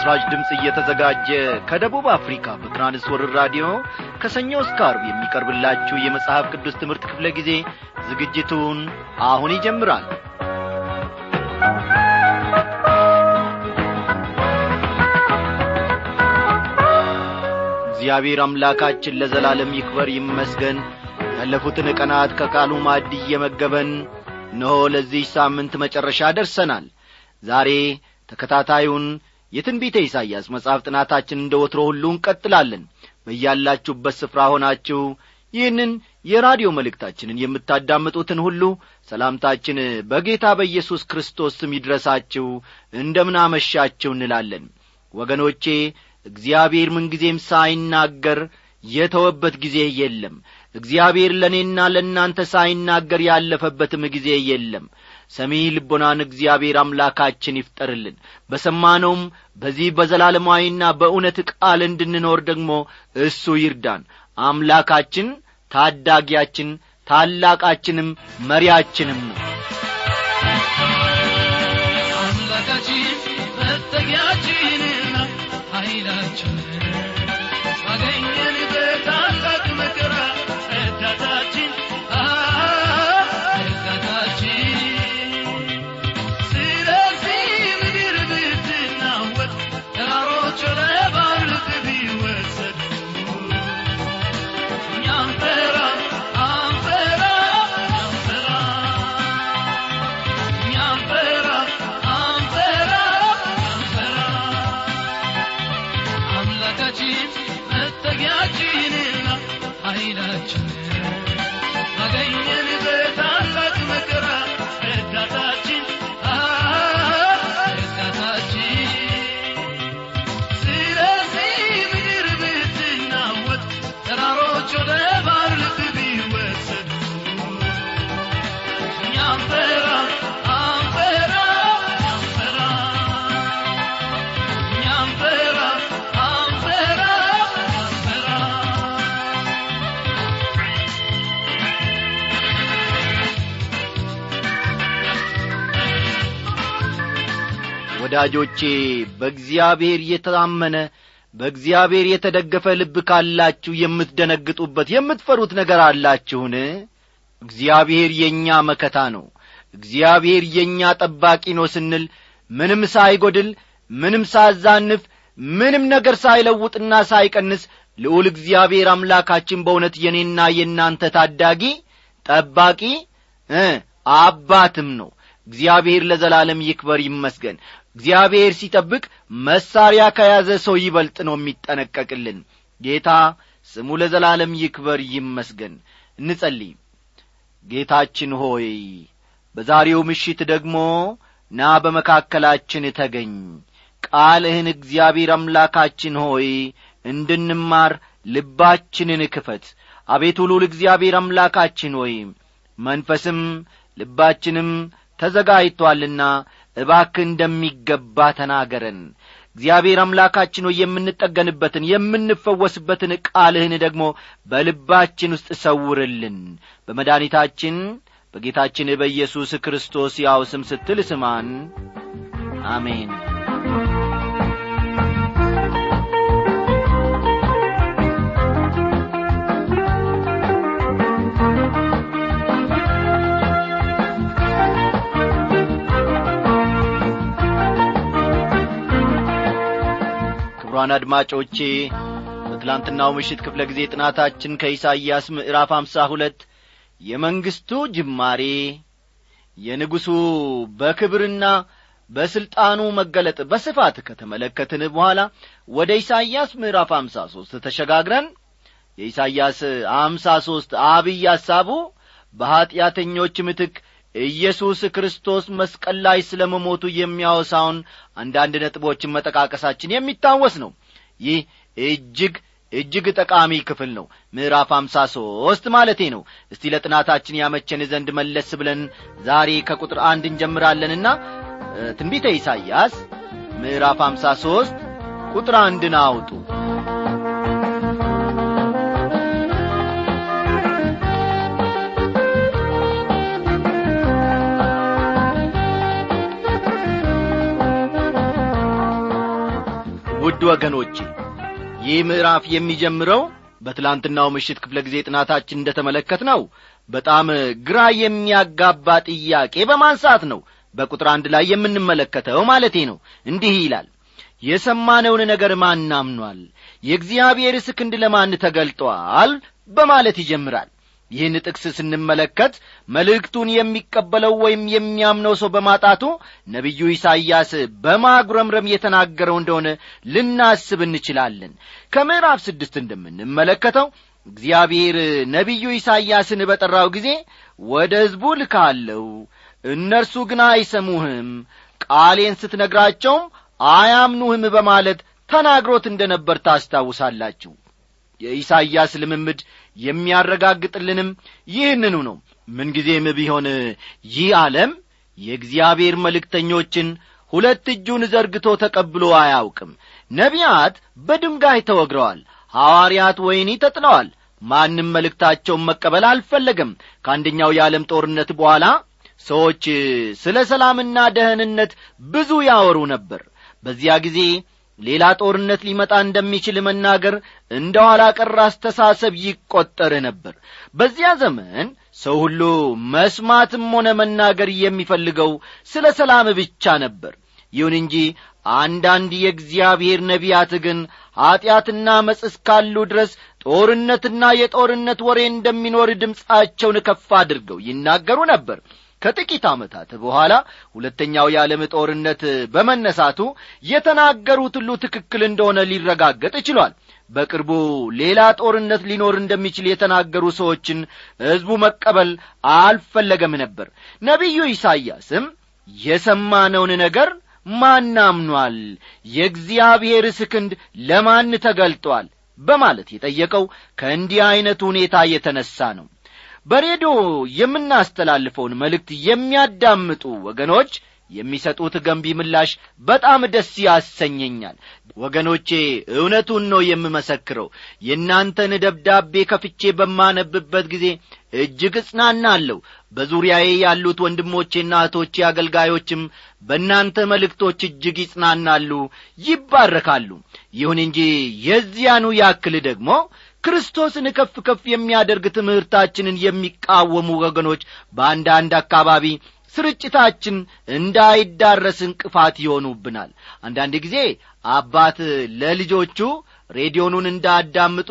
ለምሥራች ድምፅ እየተዘጋጀ ከደቡብ አፍሪካ በትራንስወርር ራዲዮ ከሰኞ እስከ አርብ የሚቀርብላችሁ የመጽሐፍ ቅዱስ ትምህርት ክፍለ ጊዜ ዝግጅቱን አሁን ይጀምራል እግዚአብሔር አምላካችን ለዘላለም ይክበር ይመስገን ያለፉትን ቀናት ከቃሉ ማዕድ እየመገበን እነሆ ለዚህ ሳምንት መጨረሻ ደርሰናል ዛሬ ተከታታዩን የትንቢተ ኢሳይያስ መጽሐፍ ጥናታችን እንደ ወትሮ ሁሉ እንቀጥላለን በያላችሁበት ስፍራ ሆናችሁ ይህንን የራዲዮ መልእክታችንን የምታዳምጡትን ሁሉ ሰላምታችን በጌታ በኢየሱስ ክርስቶስ ስም ይድረሳችሁ እንደምናመሻችሁ እንላለን ወገኖቼ እግዚአብሔር ምንጊዜም ሳይናገር የተወበት ጊዜ የለም እግዚአብሔር ለእኔና ለእናንተ ሳይናገር ያለፈበትም ጊዜ የለም ሰሚ ልቦናን እግዚአብሔር አምላካችን ይፍጠርልን በሰማነውም በዚህ በዘላለማዊና በእውነት ቃል እንድንኖር ደግሞ እሱ ይርዳን አምላካችን ታዳጊያችን ታላቃችንም መሪያችንም ነው አምላካችን መጠጊያችንና ኃይላችን አገኘን በታላቅ መከራ ረዳታችን ረዳታችን ስለዚህ ምድር ብትናወጥ ተራሮች ለባርቅ ቢወሰዱ እኛ አንፈራ አንፈራ አንፈራ እኛ አንፈራ አንፈራ አንፈራ አምላካችን መጠጊያችንና ኃይላችን አገኘን በታላቅ መከራ ረዳታችን ረዳታችን ስለዚህ ምድር ብትናወጥ ተራሮች ወደ ባሕር ልብ ቢወሰዱ እኛ አንፈራ አንፈራ አንፈራ እኛ አንፈራ አንፈራ አንፈራ ወዳጆቼ በእግዚአብሔር የታመነ በእግዚአብሔር የተደገፈ ልብ ካላችሁ የምትደነግጡበት የምትፈሩት ነገር አላችሁን እግዚአብሔር የእኛ መከታ ነው እግዚአብሔር የእኛ ጠባቂ ነው ስንል ምንም ሳይጐድል ምንም ሳዛንፍ ምንም ነገር ሳይለውጥና ሳይቀንስ ልዑል እግዚአብሔር አምላካችን በእውነት የኔና የእናንተ ታዳጊ ጠባቂ እ አባትም ነው እግዚአብሔር ለዘላለም ይክበር ይመስገን እግዚአብሔር ሲጠብቅ መሳሪያ ከያዘ ሰው ይበልጥ ነው የሚጠነቀቅልን ጌታ ስሙ ለዘላለም ይክበር ይመስገን እንጸልይ ጌታችን ሆይ በዛሬው ምሽት ደግሞ ና በመካከላችን ተገኝ ቃልህን እግዚአብሔር አምላካችን ሆይ እንድንማር ልባችንን ክፈት አቤቱ ሉል እግዚአብሔር አምላካችን ሆይ መንፈስም ልባችንም ተዘጋጅቶአልና እባክ እንደሚገባ ተናገረን እግዚአብሔር አምላካችን ሆይ የምንጠገንበትን የምንፈወስበትን ቃልህን ደግሞ በልባችን ውስጥ ሰውርልን በመድኃኒታችን በጌታችን በኢየሱስ ክርስቶስ ያው ስም ስትል ስማን አሜን ክቡራን አድማጮቼ በትላንትናው ምሽት ክፍለ ጊዜ ጥናታችን ከኢሳይያስ ምዕራፍ አምሳ ሁለት የመንግሥቱ ጅማሬ የንጉሡ በክብርና በሥልጣኑ መገለጥ በስፋት ከተመለከትን በኋላ ወደ ኢሳይያስ ምዕራፍ አምሳ ሦስት ተሸጋግረን የኢሳይያስ አምሳ ሦስት አብይ ሐሳቡ በኀጢአተኞች ምትክ ኢየሱስ ክርስቶስ መስቀል ላይ ስለ መሞቱ የሚያወሳውን አንዳንድ ነጥቦችን መጠቃቀሳችን የሚታወስ ነው ይህ እጅግ እጅግ ጠቃሚ ክፍል ነው ምዕራፍ አምሳ ሦስት ማለቴ ነው እስቲ ለጥናታችን ያመቸን ዘንድ መለስ ብለን ዛሬ ከቁጥር አንድ እንጀምራለንና ትንቢተ ኢሳይያስ ምዕራፍ አምሳ ሦስት ቁጥር አንድን አውጡ ውድ ወገኖቼ ይህ ምዕራፍ የሚጀምረው በትላንትናው ምሽት ክፍለ ጊዜ ጥናታችን እንደ ተመለከት ነው በጣም ግራ የሚያጋባ ጥያቄ በማንሳት ነው በቁጥር አንድ ላይ የምንመለከተው ማለቴ ነው እንዲህ ይላል የሰማነውን ነገር ማን አምኗል የእግዚአብሔርስ ክንድ ለማን ተገልጧል በማለት ይጀምራል ይህን ጥቅስ ስንመለከት መልእክቱን የሚቀበለው ወይም የሚያምነው ሰው በማጣቱ ነቢዩ ኢሳይያስ በማጉረምረም የተናገረው እንደሆነ ልናስብ እንችላለን ከምዕራፍ ስድስት እንደምንመለከተው እግዚአብሔር ነቢዩ ኢሳይያስን በጠራው ጊዜ ወደ ሕዝቡ ልካለው እነርሱ ግን አይሰሙህም ቃሌን ስትነግራቸውም አያምኑህም በማለት ተናግሮት እንደ ነበር ታስታውሳላችሁ የኢሳይያስ ልምምድ የሚያረጋግጥልንም ይህንኑ ነው ምንጊዜም ቢሆን ይህ ዓለም የእግዚአብሔር መልእክተኞችን ሁለት እጁን ዘርግቶ ተቀብሎ አያውቅም ነቢያት በድንጋይ ተወግረዋል ሐዋርያት ወይኒ ተጥለዋል ማንም መልእክታቸውን መቀበል አልፈለገም ከአንደኛው የዓለም ጦርነት በኋላ ሰዎች ስለ ሰላምና ደህንነት ብዙ ያወሩ ነበር በዚያ ጊዜ ሌላ ጦርነት ሊመጣ እንደሚችል መናገር እንደ ኋላ ቀር አስተሳሰብ ይቈጠር ነበር በዚያ ዘመን ሰው ሁሉ መስማትም ሆነ መናገር የሚፈልገው ስለ ሰላም ብቻ ነበር ይሁን እንጂ አንዳንድ የእግዚአብሔር ነቢያት ግን ኀጢአትና መጽ እስካሉ ድረስ ጦርነትና የጦርነት ወሬ እንደሚኖር ድምፃቸውን ከፍ አድርገው ይናገሩ ነበር ከጥቂት ዓመታት በኋላ ሁለተኛው የዓለም ጦርነት በመነሳቱ የተናገሩት ሁሉ ትክክል እንደሆነ ሊረጋገጥ ችሏል በቅርቡ ሌላ ጦርነት ሊኖር እንደሚችል የተናገሩ ሰዎችን ሕዝቡ መቀበል አልፈለገም ነበር ነቢዩ ኢሳይያስም የሰማነውን ነገር ማን አምኗል የእግዚአብሔርስ ክንድ ለማን ተገልጧል በማለት የጠየቀው ከእንዲህ ዐይነቱ ሁኔታ የተነሣ ነው በሬዲዮ የምናስተላልፈውን መልእክት የሚያዳምጡ ወገኖች የሚሰጡት ገንቢ ምላሽ በጣም ደስ ያሰኘኛል ወገኖቼ እውነቱን ነው የምመሰክረው የእናንተን ደብዳቤ ከፍቼ በማነብበት ጊዜ እጅግ እጽናናለሁ በዙሪያዬ ያሉት ወንድሞቼና እህቶቼ አገልጋዮችም በእናንተ መልእክቶች እጅግ ይጽናናሉ ይባረካሉ ይሁን እንጂ የዚያኑ ያክል ደግሞ ክርስቶስን ከፍ ከፍ የሚያደርግ ትምህርታችንን የሚቃወሙ ወገኖች በአንዳንድ አካባቢ ስርጭታችን እንዳይዳረስ እንቅፋት ይሆኑብናል አንዳንድ ጊዜ አባት ለልጆቹ ሬዲዮኑን እንዳዳምጡ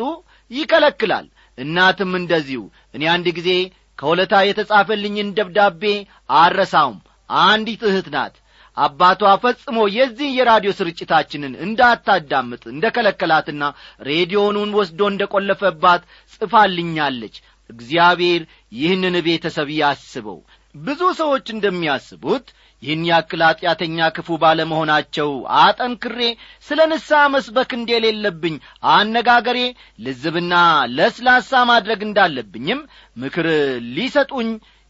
ይከለክላል እናትም እንደዚሁ እኔ አንድ ጊዜ ከሁለታ የተጻፈልኝን ደብዳቤ አረሳውም አንዲት እህት ናት አባቷ ፈጽሞ የዚህ የራዲዮ ስርጭታችንን እንዳታዳምጥ እንደ ከለከላትና ሬዲዮኑን ወስዶ እንደ ቈለፈባት ጽፋልኛለች እግዚአብሔር ይህንን ቤተሰብ ያስበው ብዙ ሰዎች እንደሚያስቡት ይህን ያክል ኀጢአተኛ ክፉ ባለመሆናቸው አጠንክሬ ስለ ንስሐ መስበክ እንደሌለብኝ አነጋገሬ ልዝብና ለስላሳ ማድረግ እንዳለብኝም ምክር ሊሰጡኝ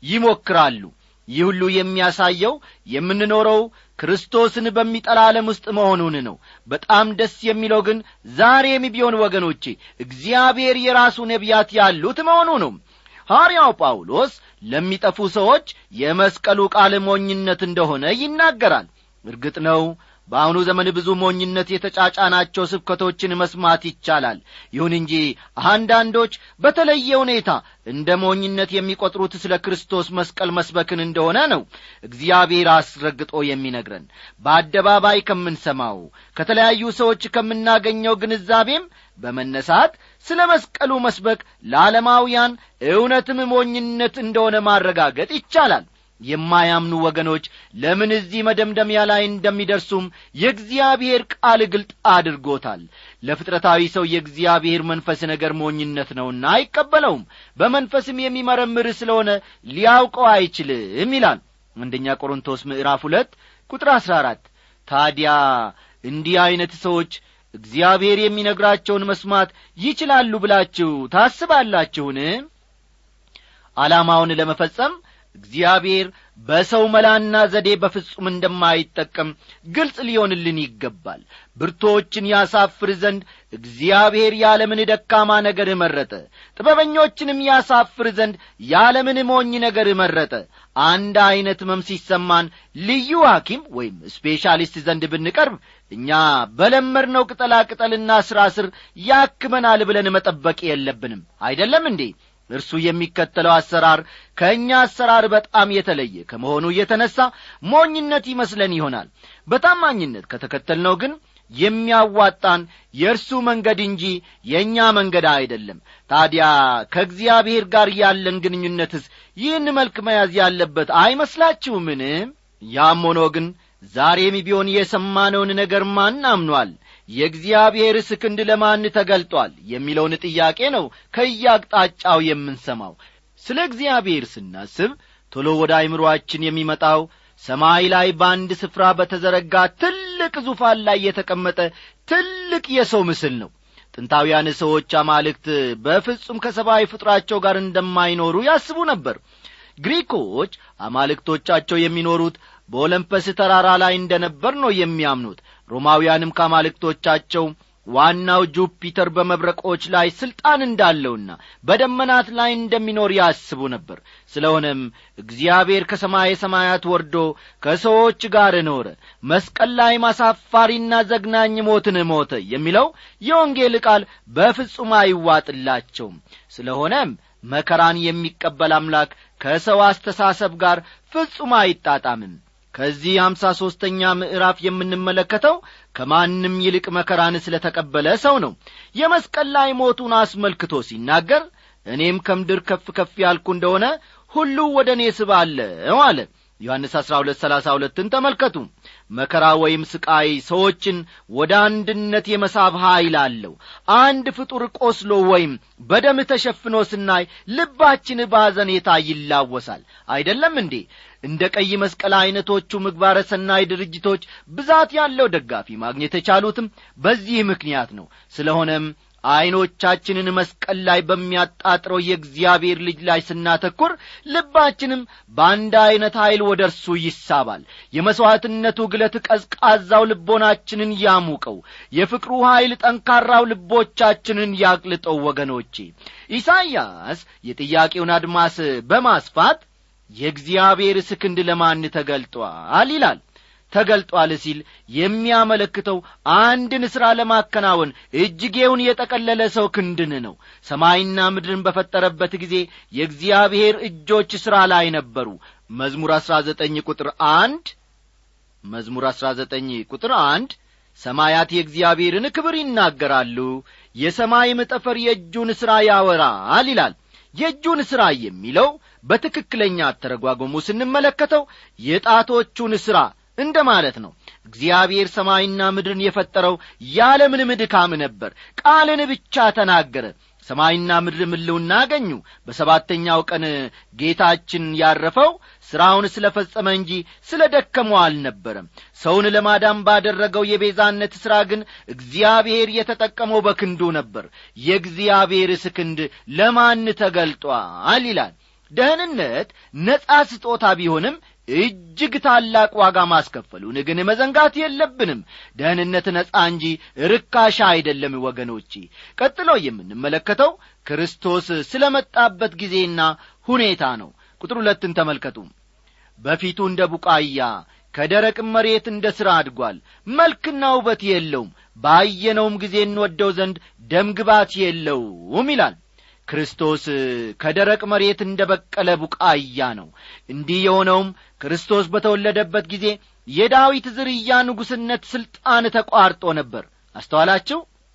ይሞክራሉ ይህ ሁሉ የሚያሳየው የምንኖረው ክርስቶስን በሚጠላ ዓለም ውስጥ መሆኑን ነው በጣም ደስ የሚለው ግን ዛሬም ቢሆን ወገኖቼ እግዚአብሔር የራሱ ነቢያት ያሉት መሆኑ ነው ሐዋርያው ጳውሎስ ለሚጠፉ ሰዎች የመስቀሉ ቃል ሞኝነት እንደሆነ ይናገራል እርግጥ ነው በአሁኑ ዘመን ብዙ ሞኝነት የተጫጫናቸው ስብከቶችን መስማት ይቻላል ይሁን እንጂ አንዳንዶች በተለየ ሁኔታ እንደ ሞኝነት የሚቈጥሩት ስለ ክርስቶስ መስቀል መስበክን እንደሆነ ነው እግዚአብሔር አስረግጦ የሚነግረን በአደባባይ ከምንሰማው ከተለያዩ ሰዎች ከምናገኘው ግንዛቤም በመነሳት ስለ መስቀሉ መስበክ ለዓለማውያን እውነትም ሞኝነት እንደሆነ ማረጋገጥ ይቻላል የማያምኑ ወገኖች ለምን እዚህ መደምደሚያ ላይ እንደሚደርሱም የእግዚአብሔር ቃል ግልጥ አድርጎታል ለፍጥረታዊ ሰው የእግዚአብሔር መንፈስ ነገር ሞኝነት ነውና አይቀበለውም በመንፈስም የሚመረምር ስለሆነ ሊያውቀው አይችልም ይላል አንደኛ ቆሮንቶስ ምዕራፍ ሁለት ቁጥር አሥራ አራት ታዲያ እንዲህ ዐይነት ሰዎች እግዚአብሔር የሚነግራቸውን መስማት ይችላሉ ብላችሁ ታስባላችሁን ዓላማውን ለመፈጸም እግዚአብሔር በሰው መላና ዘዴ በፍጹም እንደማይጠቀም ግልጽ ሊሆንልን ይገባል ብርቶችን ያሳፍር ዘንድ እግዚአብሔር ያለምን ደካማ ነገር መረጠ ጥበበኞችንም ያሳፍር ዘንድ ያለምን ሞኝ ነገር መረጠ አንድ ዐይነት መም ሲሰማን ልዩ ሐኪም ወይም ስፔሻሊስት ዘንድ ብንቀርብ እኛ በለመድነው ቅጠላ ቅጠልና ሥራ ስር ያክመናል ብለን መጠበቅ የለብንም አይደለም እንዴ እርሱ የሚከተለው አሰራር ከእኛ አሰራር በጣም የተለየ ከመሆኑ የተነሣ ሞኝነት ይመስለን ይሆናል በታማኝነት ከተከተልነው ግን የሚያዋጣን የእርሱ መንገድ እንጂ የእኛ መንገድ አይደለም ታዲያ ከእግዚአብሔር ጋር ያለን ግንኙነትስ ይህን መልክ መያዝ ያለበት አይመስላችሁምን ያም ሆኖ ግን ዛሬም ቢሆን የሰማነውን ነገር ማን አምኗል የእግዚአብሔርስ ክንድ ለማን ተገልጧል የሚለውን ጥያቄ ነው ከያቅጣጫው የምንሰማው ስለ እግዚአብሔር ስናስብ ቶሎ ወደ አይምሮአችን የሚመጣው ሰማይ ላይ በአንድ ስፍራ በተዘረጋ ትልቅ ዙፋን ላይ የተቀመጠ ትልቅ የሰው ምስል ነው ጥንታውያን ሰዎች አማልክት በፍጹም ከሰብአዊ ፍጥራቸው ጋር እንደማይኖሩ ያስቡ ነበር ግሪኮች አማልክቶቻቸው የሚኖሩት በኦለምፐስ ተራራ ላይ እንደ ነበር ነው የሚያምኑት ሮማውያንም ከአማልክቶቻቸው ዋናው ጁፒተር በመብረቆች ላይ ሥልጣን እንዳለውና በደመናት ላይ እንደሚኖር ያስቡ ነበር ስለሆነም እግዚአብሔር ከሰማይ ሰማያት ወርዶ ከሰዎች ጋር ኖረ መስቀል ላይ ማሳፋሪና ዘግናኝ ሞትን ሞተ የሚለው የወንጌል ቃል በፍጹም አይዋጥላቸውም ስለሆነም መከራን የሚቀበል አምላክ ከሰው አስተሳሰብ ጋር ፍጹም አይጣጣምም ከዚህ አምሳ ሦስተኛ ምዕራፍ የምንመለከተው ከማንም ይልቅ መከራን ስለ ተቀበለ ሰው ነው የመስቀል ላይ ሞቱን አስመልክቶ ሲናገር እኔም ከምድር ከፍ ከፍ ያልኩ እንደሆነ ሁሉ ወደ እኔ ስባለው አለ ዮሐንስ አሥራ ሁለት ሰላሳ ሁለትን ተመልከቱ መከራ ወይም ስቃይ ሰዎችን ወደ አንድነት የመሳብ ኀይል አለው አንድ ፍጡር ቆስሎ ወይም በደም ተሸፍኖ ስናይ ልባችን ባዘኔታ ይላወሳል አይደለም እንዴ እንደ ቀይ መስቀል ዐይነቶቹ ምግባረ ሰናይ ድርጅቶች ብዛት ያለው ደጋፊ ማግኘት የቻሉትም በዚህ ምክንያት ነው ስለሆነም ዐይኖቻችንን መስቀል ላይ በሚያጣጥረው የእግዚአብሔር ልጅ ላይ ስናተኩር ልባችንም በአንድ ዐይነት ኀይል ወደ እርሱ ይሳባል የመሥዋዕትነቱ ግለት ቀዝቃዛው ልቦናችንን ያሙቀው የፍቅሩ ኀይል ጠንካራው ልቦቻችንን ያቅልጠው ወገኖቼ ኢሳይያስ የጥያቄውን አድማስ በማስፋት የእግዚአብሔርስ ክንድ ለማን ተገልጧል ይላል ተገልጧል ሲል የሚያመለክተው አንድን ሥራ ለማከናወን እጅጌውን የጠቀለለ ሰው ክንድን ነው ሰማይና ምድርን በፈጠረበት ጊዜ የእግዚአብሔር እጆች ሥራ ላይ ነበሩ መዝሙር አሥራ ዘጠኝ ቁጥር አንድ መዝሙር አሥራ ዘጠኝ ቁጥር አንድ ሰማያት የእግዚአብሔርን ክብር ይናገራሉ የሰማይም ጠፈር የእጁን ሥራ ያወራል ይላል የእጁን ሥራ የሚለው በትክክለኛ አተረጓጎሙ ስንመለከተው የጣቶቹን ሥራ እንደ ማለት ነው እግዚአብሔር ሰማይና ምድርን የፈጠረው ያለምንም ድካም ነበር ቃልን ብቻ ተናገረ ሰማይና ምድር ምልውና አገኙ በሰባተኛው ቀን ጌታችን ያረፈው ሥራውን ስለ ፈጸመ እንጂ ስለ ደከመው አልነበረም ሰውን ለማዳን ባደረገው የቤዛነት ሥራ ግን እግዚአብሔር የተጠቀመው በክንዱ ነበር የእግዚአብሔርስ ክንድ ለማን ተገልጧል ይላል ደህንነት ነጻ ስጦታ ቢሆንም እጅግ ታላቅ ዋጋ ማስከፈሉን ግን መዘንጋት የለብንም ደህንነት ነጻ እንጂ ርካሻ አይደለም ወገኖቼ ቀጥሎ የምንመለከተው ክርስቶስ ስለ መጣበት ጊዜና ሁኔታ ነው ቁጥር ሁለትን ተመልከቱ በፊቱ እንደ ቡቃያ ከደረቅም መሬት እንደ ሥራ አድጓል መልክና ውበት የለውም ባየነውም ጊዜ እንወደው ዘንድ ደምግባት የለውም ይላል ክርስቶስ ከደረቅ መሬት እንደ በቀለ ቡቃያ ነው እንዲህ የሆነውም ክርስቶስ በተወለደበት ጊዜ የዳዊት ዝርያ ንጉሥነት ሥልጣን ተቋርጦ ነበር አስተዋላችሁ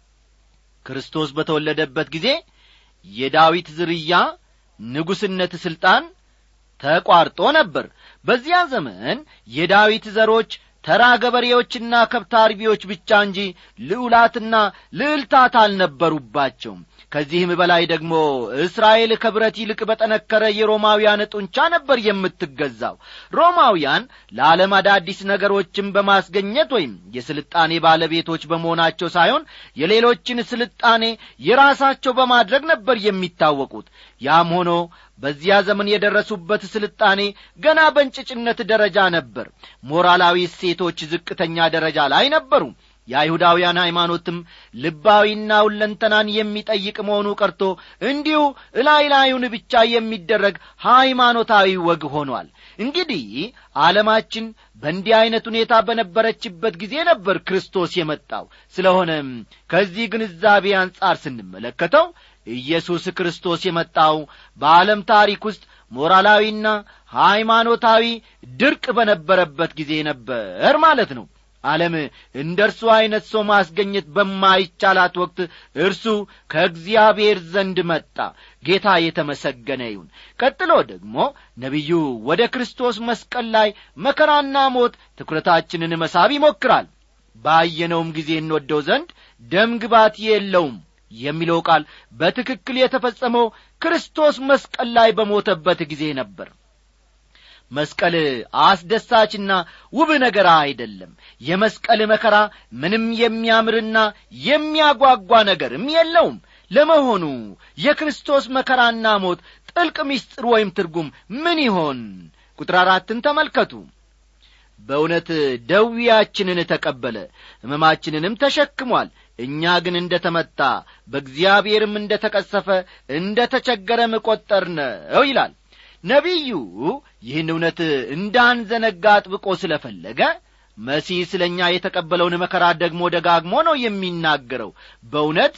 ክርስቶስ በተወለደበት ጊዜ የዳዊት ዝርያ ንጉሥነት ሥልጣን ተቋርጦ ነበር በዚያ ዘመን የዳዊት ዘሮች ተራ ገበሬዎችና ከብት አርቢዎች ብቻ እንጂ ልዑላትና ልዕልታት አልነበሩባቸውም ከዚህም በላይ ደግሞ እስራኤል ከብረት ይልቅ በጠነከረ የሮማውያን ጡንቻ ነበር የምትገዛው ሮማውያን ለዓለም አዳዲስ ነገሮችን በማስገኘት ወይም የስልጣኔ ባለቤቶች በመሆናቸው ሳይሆን የሌሎችን ስልጣኔ የራሳቸው በማድረግ ነበር የሚታወቁት ያም ሆኖ በዚያ ዘመን የደረሱበት ስልጣኔ ገና በእንጭጭነት ደረጃ ነበር ሞራላዊ እሴቶች ዝቅተኛ ደረጃ ላይ ነበሩ የአይሁዳውያን ሃይማኖትም ልባዊና ሁለንተናን የሚጠይቅ መሆኑ ቀርቶ እንዲሁ እላይ ላዩን ብቻ የሚደረግ ሃይማኖታዊ ወግ ሆኗል እንግዲህ ዓለማችን በእንዲህ ዐይነት ሁኔታ በነበረችበት ጊዜ ነበር ክርስቶስ የመጣው ስለሆነም ከዚህ ግንዛቤ አንጻር ስንመለከተው ኢየሱስ ክርስቶስ የመጣው በዓለም ታሪክ ውስጥ ሞራላዊና ሃይማኖታዊ ድርቅ በነበረበት ጊዜ ነበር ማለት ነው ዓለም እንደ እርሱ ዐይነት ሰው ማስገኘት በማይቻላት ወቅት እርሱ ከእግዚአብሔር ዘንድ መጣ ጌታ የተመሰገነ ይሁን ቀጥሎ ደግሞ ነቢዩ ወደ ክርስቶስ መስቀል ላይ መከራና ሞት ትኩረታችንን መሳብ ይሞክራል ባየነውም ጊዜ እንወደው ዘንድ ደም ግባት የለውም የሚለው ቃል በትክክል የተፈጸመው ክርስቶስ መስቀል ላይ በሞተበት ጊዜ ነበር መስቀል አስደሳችና ውብ ነገር አይደለም የመስቀል መከራ ምንም የሚያምርና የሚያጓጓ ነገርም የለውም ለመሆኑ የክርስቶስ መከራና ሞት ጥልቅ ምስጢር ወይም ትርጉም ምን ይሆን ቁጥር አራትን ተመልከቱ በእውነት ደዌያችንን ተቀበለ ሕመማችንንም ተሸክሟል እኛ ግን እንደ ተመታ በእግዚአብሔርም እንደ ተቀሰፈ እንደ ተቸገረም ቈጠርነው ይላል ነቢዩ ይህን እውነት እንዳንዘነጋ አጥብቆ ስለ ፈለገ መሲህ ስለ እኛ የተቀበለውን መከራ ደግሞ ደጋግሞ ነው የሚናገረው በእውነት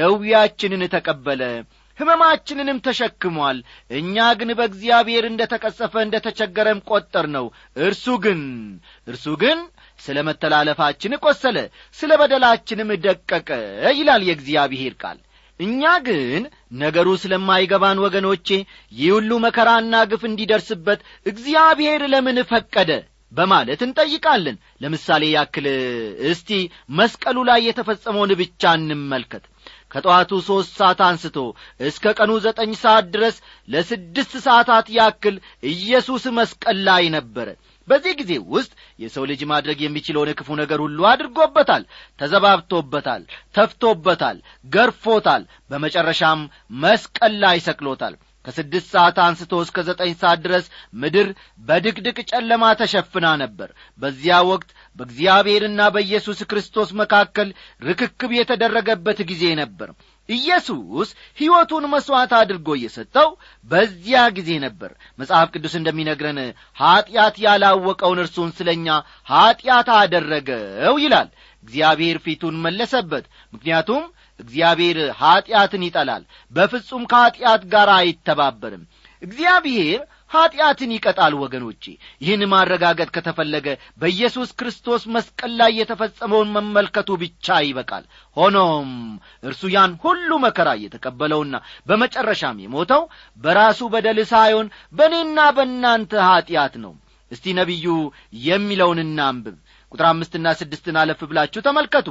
ደዌያችንን ተቀበለ ሕመማችንንም ተሸክሟል እኛ ግን በእግዚአብሔር እንደ ተቀሰፈ እንደ ተቸገረም ቈጠር ነው እርሱ ግን እርሱ ግን ስለ መተላለፋችን ቈሰለ ስለ በደላችንም ደቀቀ ይላል የእግዚአብሔር ቃል እኛ ግን ነገሩ ስለማይገባን ወገኖቼ ይህ ሁሉ መከራና ግፍ እንዲደርስበት እግዚአብሔር ለምን ፈቀደ በማለት እንጠይቃለን ለምሳሌ ያክል እስቲ መስቀሉ ላይ የተፈጸመውን ብቻ እንመልከት ከጠዋቱ ሦስት ሰዓት አንስቶ እስከ ቀኑ ዘጠኝ ሰዓት ድረስ ለስድስት ሰዓታት ያክል ኢየሱስ መስቀል ላይ ነበረ በዚህ ጊዜ ውስጥ የሰው ልጅ ማድረግ የሚችለውን ክፉ ነገር ሁሉ አድርጎበታል ተዘባብቶበታል ተፍቶበታል ገርፎታል በመጨረሻም መስቀል ላይ ሰቅሎታል ከስድስት ሰዓት አንስቶ እስከ ዘጠኝ ሰዓት ድረስ ምድር በድቅድቅ ጨለማ ተሸፍና ነበር በዚያ ወቅት በእግዚአብሔርና በኢየሱስ ክርስቶስ መካከል ርክክብ የተደረገበት ጊዜ ነበር ኢየሱስ ሕይወቱን መሥዋዕት አድርጎ እየሰጠው በዚያ ጊዜ ነበር መጽሐፍ ቅዱስ እንደሚነግረን ኀጢአት ያላወቀውን እርሱን ስለ እኛ ኀጢአት አደረገው ይላል እግዚአብሔር ፊቱን መለሰበት ምክንያቱም እግዚአብሔር ኀጢአትን ይጠላል በፍጹም ከኀጢአት ጋር አይተባበርም እግዚአብሔር ኀጢአትን ይቀጣል ወገኖቼ ይህን ማረጋገጥ ከተፈለገ በኢየሱስ ክርስቶስ መስቀል ላይ የተፈጸመውን መመልከቱ ብቻ ይበቃል ሆኖም እርሱ ያን ሁሉ መከራ እየተቀበለውና በመጨረሻም የሞተው በራሱ በደል ሳይሆን በእኔና በእናንተ ኀጢአት ነው እስቲ ነቢዩ የሚለውን እናንብብ ቁጥር አምስትና ስድስትን አለፍ ብላችሁ ተመልከቱ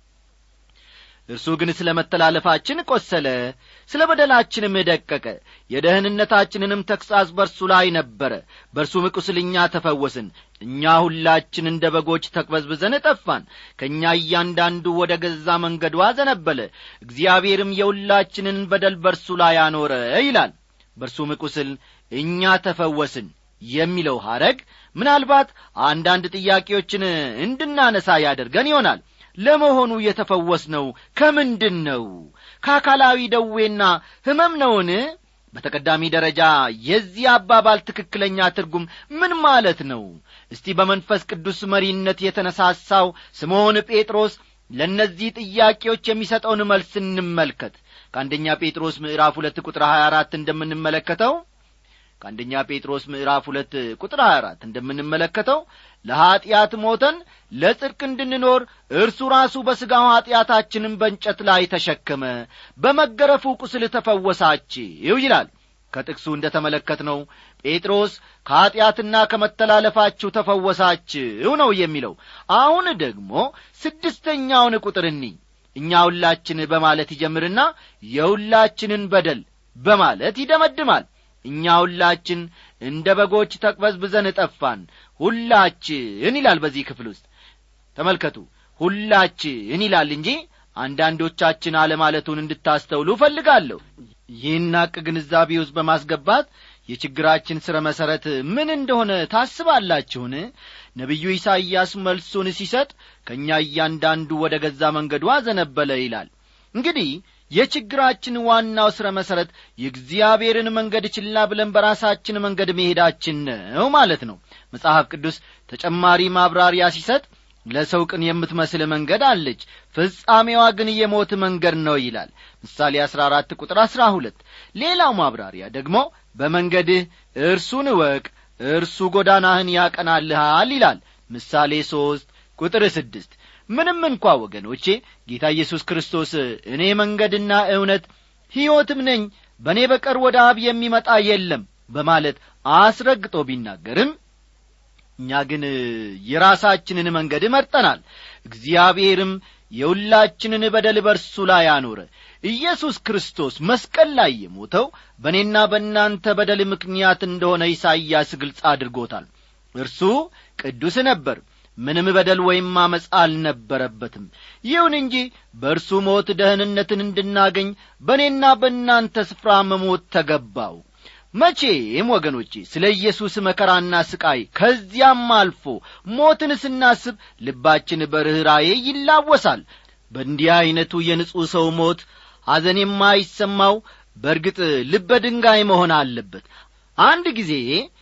እርሱ ግን ስለ መተላለፋችን ቈሰለ ስለ በደላችንም ደቀቀ የደህንነታችንንም ተግሣጽ በርሱ ላይ ነበረ በእርሱም ቁስል እኛ ተፈወስን እኛ ሁላችን እንደ በጎች ተቅበዝብዘን ጠፋን ከእኛ እያንዳንዱ ወደ ገዛ መንገዱ አዘነበለ እግዚአብሔርም የሁላችንን በደል በርሱ ላይ አኖረ ይላል በእርሱም ቁስል እኛ ተፈወስን የሚለው ሐረግ ምናልባት አንዳንድ ጥያቄዎችን እንድናነሳ ያደርገን ይሆናል ለመሆኑ የተፈወስነው ከምንድን ነው ከአካላዊ ደዌና ሕመም ነውን በተቀዳሚ ደረጃ የዚህ አባባል ትክክለኛ ትርጉም ምን ማለት ነው እስቲ በመንፈስ ቅዱስ መሪነት የተነሳሳው ስምዖን ጴጥሮስ ለእነዚህ ጥያቄዎች የሚሰጠውን መልስ እንመልከት ከአንደኛ ጴጥሮስ ምዕራፍ ሁለት ቁጥር ሀያ አራት እንደምንመለከተው ከአንደኛ ጴጥሮስ ምዕራፍ ሁለት ቁጥር ሀያ አራት እንደምንመለከተው ለኀጢአት ሞተን ለጽድቅ እንድንኖር እርሱ ራሱ በሥጋው ኀጢአታችንን በእንጨት ላይ ተሸከመ በመገረፉ ቁስል ተፈወሳችው ይላል ከጥቅሱ እንደ ተመለከትነው ጴጥሮስ ከኀጢአትና ከመተላለፋችሁ ተፈወሳችሁ ነው የሚለው አሁን ደግሞ ስድስተኛውን ቁጥር እኒ እኛ ሁላችን በማለት ይጀምርና የሁላችንን በደል በማለት ይደመድማል እኛ ሁላችን እንደ በጎች ተቅበዝብዘን ጠፋን ሁላችን ይላል በዚህ ክፍል ውስጥ ተመልከቱ ሁላችን ይላል እንጂ አንዳንዶቻችን አለማለቱን እንድታስተውሉ እፈልጋለሁ ይህን ሐቅ ግንዛቤ ውስጥ በማስገባት የችግራችን ሥረ መሠረት ምን እንደሆነ ታስባላችሁን ነቢዩ ኢሳይያስ መልሱን ሲሰጥ ከእኛ እያንዳንዱ ወደ ገዛ መንገዱ አዘነበለ ይላል እንግዲህ የችግራችን ዋናው ሥረ መሠረት የእግዚአብሔርን መንገድ ችላ ብለን በራሳችን መንገድ መሄዳችን ነው ማለት ነው መጽሐፍ ቅዱስ ተጨማሪ ማብራሪያ ሲሰጥ ለሰው ቅን የምትመስል መንገድ አለች ፍጻሜዋ ግን የሞት መንገድ ነው ይላል ምሳሌ 14 ቁጥር 12 ሌላው ማብራሪያ ደግሞ በመንገድህ እርሱን እወቅ እርሱ ጎዳናህን ያቀናልሃል ይላል ምሳሌ ሦስት ቁጥር ስድስት ምንም እንኳ ወገኖቼ ጌታ ኢየሱስ ክርስቶስ እኔ መንገድና እውነት ሕይወትም ነኝ በእኔ በቀር ወደ አብ የሚመጣ የለም በማለት አስረግጦ ቢናገርም እኛ ግን የራሳችንን መንገድ መርጠናል እግዚአብሔርም የሁላችንን በደል በርሱ ላይ አኖረ ኢየሱስ ክርስቶስ መስቀል ላይ የሞተው በእኔና በእናንተ በደል ምክንያት እንደሆነ ኢሳይያስ ግልጽ አድርጎታል እርሱ ቅዱስ ነበር ምንም በደል ወይም አመፃ አልነበረበትም ይሁን እንጂ በእርሱ ሞት ደህንነትን እንድናገኝ በእኔና በእናንተ ስፍራ መሞት ተገባው መቼም ወገኖቼ ስለ ኢየሱስ መከራና ስቃይ ከዚያም አልፎ ሞትን ስናስብ ልባችን በርኅራዬ ይላወሳል በእንዲህ ዐይነቱ የንጹሕ ሰው ሞት ሐዘን የማይሰማው በእርግጥ ልበ ድንጋይ መሆን አለበት አንድ ጊዜ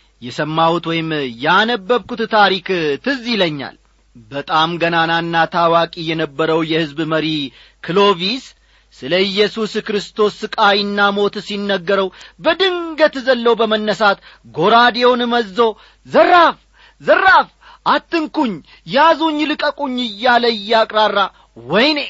የሰማሁት ወይም ያነበብኩት ታሪክ ትዝ ይለኛል በጣም ገናናና ታዋቂ የነበረው የሕዝብ መሪ ክሎቪስ ስለ ኢየሱስ ክርስቶስ ስቃይና ሞት ሲነገረው በድንገት ዘለው በመነሳት ጎራዴውን መዞ ዘራፍ ዘራፍ አትንኩኝ ያዙኝ ልቀቁኝ እያለ እያቅራራ ወይኔ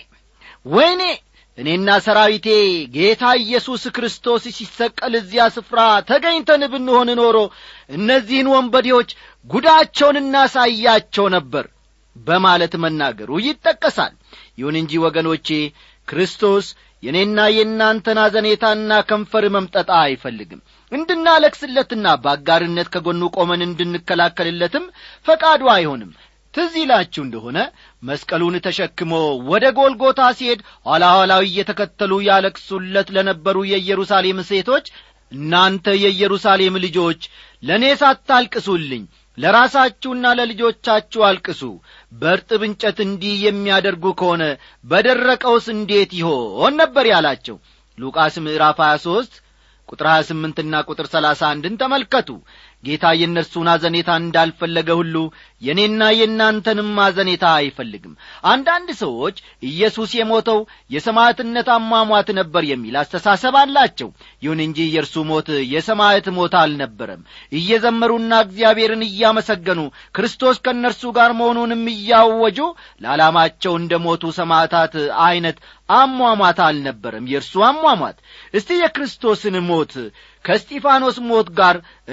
ወይኔ እኔና ሰራዊቴ ጌታ ኢየሱስ ክርስቶስ ሲሰቀል እዚያ ስፍራ ተገኝተን ብንሆን ኖሮ እነዚህን ወንበዴዎች ጉዳቸውን እናሳያቸው ነበር በማለት መናገሩ ይጠቀሳል ይሁን እንጂ ወገኖቼ ክርስቶስ የእኔና የእናንተን አዘኔታና ከንፈር መምጠጣ አይፈልግም እንድናለቅስለትና በአጋርነት ከጎኑ ቆመን እንድንከላከልለትም ፈቃዱ አይሆንም ትዝ ይላችሁ እንደሆነ መስቀሉን ተሸክሞ ወደ ጎልጎታ ሲሄድ ኋላ ኋላው እየተከተሉ ያለቅሱለት ለነበሩ የኢየሩሳሌም ሴቶች እናንተ የኢየሩሳሌም ልጆች ለእኔ ሳታልቅሱልኝ ለራሳችሁና ለልጆቻችሁ አልቅሱ በርጥብ እንጨት እንዲህ የሚያደርጉ ከሆነ በደረቀውስ እንዴት ይሆን ነበር ያላቸው ሉቃስ ምዕራፍ 23 ቁጥር 28 ና ቁጥር 31ን ተመልከቱ ጌታ የእነርሱን አዘኔታ እንዳልፈለገ ሁሉ የእኔና የእናንተንም አዘኔታ አይፈልግም አንዳንድ ሰዎች ኢየሱስ የሞተው የሰማዕትነት አሟሟት ነበር የሚል አስተሳሰብ አላቸው ይሁን እንጂ የእርሱ ሞት የሰማዕት ሞት አልነበረም እየዘመሩና እግዚአብሔርን እያመሰገኑ ክርስቶስ ከእነርሱ ጋር መሆኑንም እያወጁ ለዓላማቸው እንደ ሞቱ ሰማዕታት ዐይነት አሟሟት አልነበረም የእርሱ አሟሟት እስቲ የክርስቶስን ሞት ከስጢፋኖስ ሞት ጋር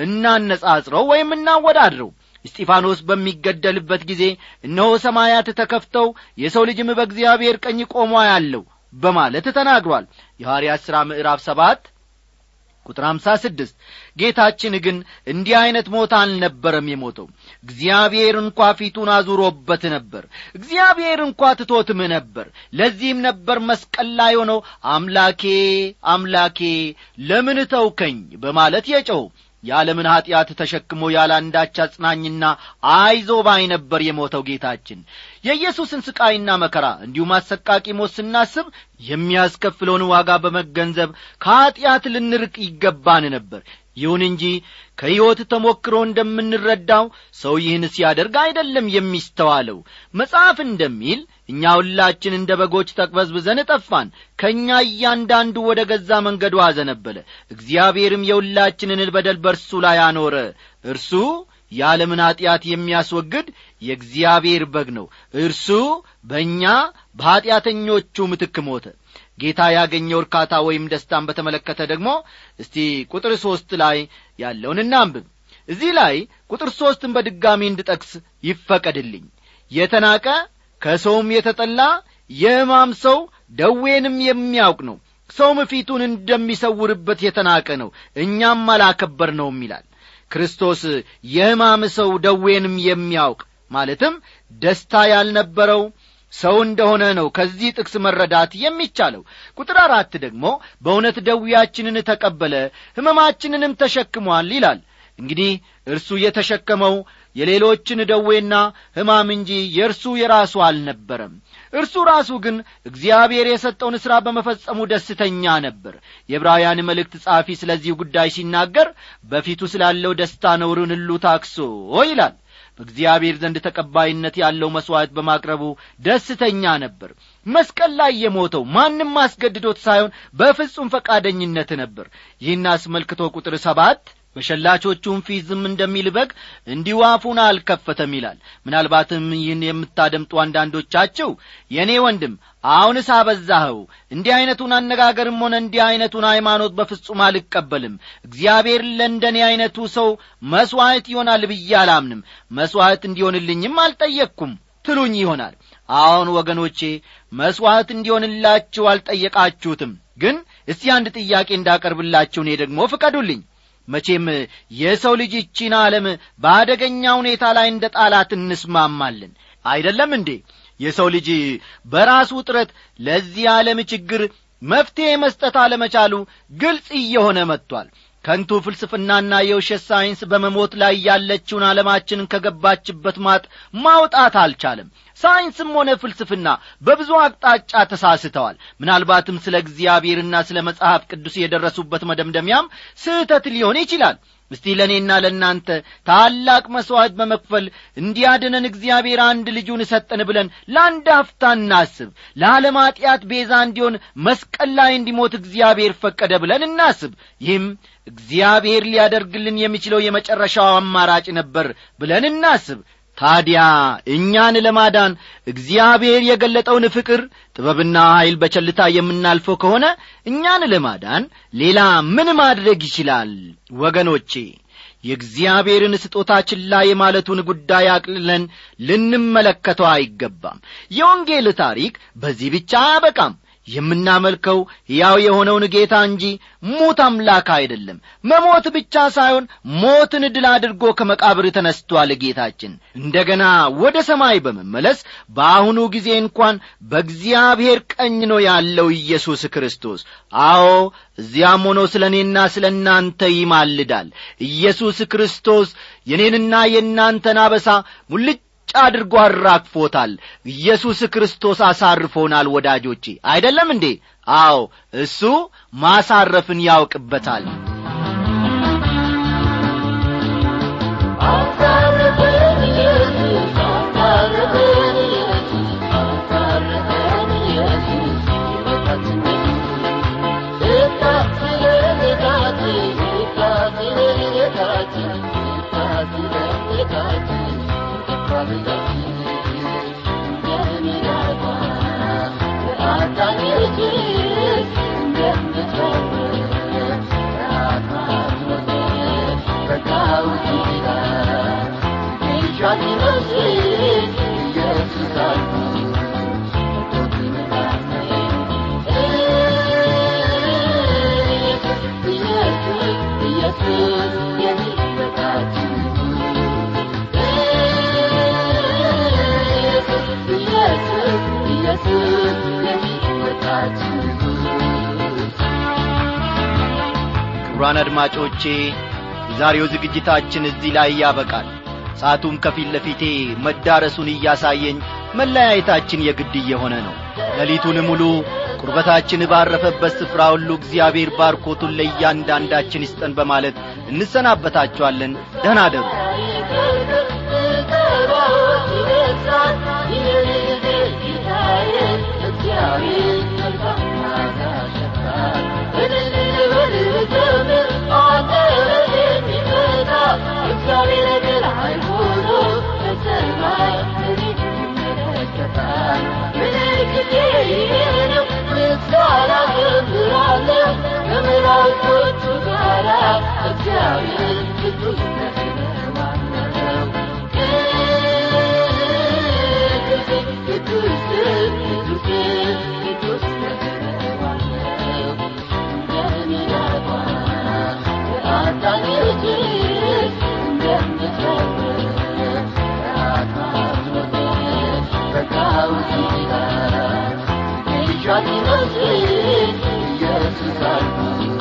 እናነጻጽረው ወይም እናወዳድረው እስጢፋኖስ በሚገደልበት ጊዜ እነሆ ሰማያት ተከፍተው የሰው ልጅም በእግዚአብሔር ቀኝ ቆሞ ያለው በማለት ተናግሯል የሐዋርያት ሥራ ምዕራፍ ሰባት ቁጥር አምሳ ስድስት ጌታችን ግን እንዲህ ዐይነት ሞት አልነበረም የሞተው እግዚአብሔር እንኳ ፊቱን አዙሮበት ነበር እግዚአብሔር እንኳ ትቶትም ነበር ለዚህም ነበር መስቀል ላይ ሆነው አምላኬ አምላኬ ለምን ተውከኝ በማለት የጨው የዓለምን ኀጢአት ተሸክሞ ያለ አንዳች አጽናኝና አይዞ ባይ ነበር የሞተው ጌታችን የኢየሱስን ስቃይና መከራ እንዲሁም አሰቃቂ ሞት ስናስብ የሚያስከፍለውን ዋጋ በመገንዘብ ከኀጢአት ልንርቅ ይገባን ነበር ይሁን እንጂ ከሕይወት ተሞክሮ እንደምንረዳው ሰው ይህን ሲያደርግ አይደለም የሚስተዋለው መጽሐፍ እንደሚል እኛ ሁላችን እንደ በጎች ተቅበዝብዘን ጠፋን ከእኛ እያንዳንዱ ወደ ገዛ መንገዱ አዘነበለ እግዚአብሔርም የሁላችንን በደል በርሱ ላይ አኖረ እርሱ የዓለምን ኀጢአት የሚያስወግድ የእግዚአብሔር በግ ነው እርሱ በእኛ በኀጢአተኞቹ ምትክ ሞተ ጌታ ያገኘው እርካታ ወይም ደስታን በተመለከተ ደግሞ እስቲ ቁጥር ሦስት ላይ ያለውን እናንብብ እዚህ ላይ ቁጥር ሦስትን በድጋሚ እንድጠቅስ ይፈቀድልኝ የተናቀ ከሰውም የተጠላ የሕማም ሰው ደዌንም የሚያውቅ ነው ሰውም ፊቱን እንደሚሰውርበት የተናቀ ነው እኛም አላከበር ነውም ይላል ክርስቶስ የሕማም ሰው ደዌንም የሚያውቅ ማለትም ደስታ ያልነበረው ሰው እንደሆነ ነው ከዚህ ጥቅስ መረዳት የሚቻለው ቁጥር አራት ደግሞ በእውነት ደዌያችንን ተቀበለ ሕመማችንንም ተሸክሟል ይላል እንግዲህ እርሱ የተሸከመው የሌሎችን ደዌና ሕማም እንጂ የእርሱ የራሱ አልነበረም እርሱ ራሱ ግን እግዚአብሔር የሰጠውን ሥራ በመፈጸሙ ደስተኛ ነበር የዕብራውያን መልእክት ጸሐፊ ስለዚህ ጉዳይ ሲናገር በፊቱ ስላለው ደስታ ነውርን ሁሉ ታክሶ ይላል በእግዚአብሔር ዘንድ ተቀባይነት ያለው መሥዋዕት በማቅረቡ ደስተኛ ነበር መስቀል ላይ የሞተው ማንም አስገድዶት ሳይሆን በፍጹም ፈቃደኝነት ነበር ይህን አስመልክቶ ቁጥር ሰባት በሸላቾቹም ፊት ዝም እንደሚል በግ እንዲሁ አፉን አልከፈተም ይላል ምናልባትም ይህን የምታደምጡ አንዳንዶቻችሁ የእኔ ወንድም አሁንስ አበዛኸው እንዲህ ዐይነቱን አነጋገርም ሆነ እንዲህ ዐይነቱን ሃይማኖት በፍጹም አልቀበልም እግዚአብሔር ለእንደኔ ዐይነቱ ሰው መሥዋዕት ይሆናል ብዬ አላምንም መሥዋዕት እንዲሆንልኝም አልጠየቅኩም ትሉኝ ይሆናል አሁን ወገኖቼ መሥዋዕት እንዲሆንላችሁ አልጠየቃችሁትም ግን እስቲ አንድ ጥያቄ እንዳቀርብላችሁ እኔ ደግሞ ፍቀዱልኝ መቼም የሰው ልጅ ይቺን ዓለም በአደገኛ ሁኔታ ላይ እንደ ጣላት እንስማማለን አይደለም እንዴ የሰው ልጅ በራሱ ጥረት ለዚህ ዓለም ችግር መፍትሔ መስጠት አለመቻሉ ግልጽ እየሆነ መጥቷል ከንቱ ፍልስፍናና የውሸት ሳይንስ በመሞት ላይ ያለችውን ዓለማችንን ከገባችበት ማጥ ማውጣት አልቻለም ሳይንስም ሆነ ፍልስፍና በብዙ አቅጣጫ ተሳስተዋል ምናልባትም ስለ እግዚአብሔርና ስለ መጽሐፍ ቅዱስ የደረሱበት መደምደሚያም ስህተት ሊሆን ይችላል እስቲ ለእኔና ለእናንተ ታላቅ መሥዋዕት በመክፈል እንዲያድነን እግዚአብሔር አንድ ልጁን ሰጠን ብለን ለአንድ አፍታ እናስብ ለዓለም ኀጢአት ቤዛ እንዲሆን መስቀል ላይ እንዲሞት እግዚአብሔር ፈቀደ ብለን እናስብ ይህም እግዚአብሔር ሊያደርግልን የሚችለው የመጨረሻው አማራጭ ነበር ብለን እናስብ ታዲያ እኛን ለማዳን እግዚአብሔር የገለጠውን ፍቅር ጥበብና ኀይል በቸልታ የምናልፈው ከሆነ እኛን ለማዳን ሌላ ምን ማድረግ ይችላል ወገኖቼ የእግዚአብሔርን ስጦታ ችላ የማለቱን ጉዳይ አቅልለን ልንመለከተው አይገባም የወንጌል ታሪክ በዚህ ብቻ አያበቃም የምናመልከው ሕያው የሆነውን ጌታ እንጂ ሙት አምላክ አይደለም መሞት ብቻ ሳይሆን ሞትን ድል አድርጎ ከመቃብር ተነስቶአል ጌታችን እንደ ገና ወደ ሰማይ በመመለስ በአሁኑ ጊዜ እንኳን በእግዚአብሔር ቀኝ ነው ያለው ኢየሱስ ክርስቶስ አዎ እዚያም ሆኖ ስለ እኔና ስለ እናንተ ይማልዳል ኢየሱስ ክርስቶስ የኔንና የእናንተን አበሳ ሙልጭ አድርጎ አራግፎታል ኢየሱስ ክርስቶስ አሳርፎናል ወዳጆቼ አይደለም እንዴ አዎ እሱ ማሳረፍን ያውቅበታል ክቡራን አድማጮቼ የዛሬው ዝግጅታችን እዚህ ላይ ያበቃል ሰዓቱም ከፊት ለፊቴ መዳረሱን እያሳየኝ መለያየታችን የግድ እየሆነ ነው ሌሊቱን ሙሉ ቁርበታችን ባረፈበት ስፍራ ሁሉ እግዚአብሔር ባርኮቱን ለእያንዳንዳችን ይስጠን በማለት እንሰናበታችኋለን ደህና አደሩ Shut your mouth, yes,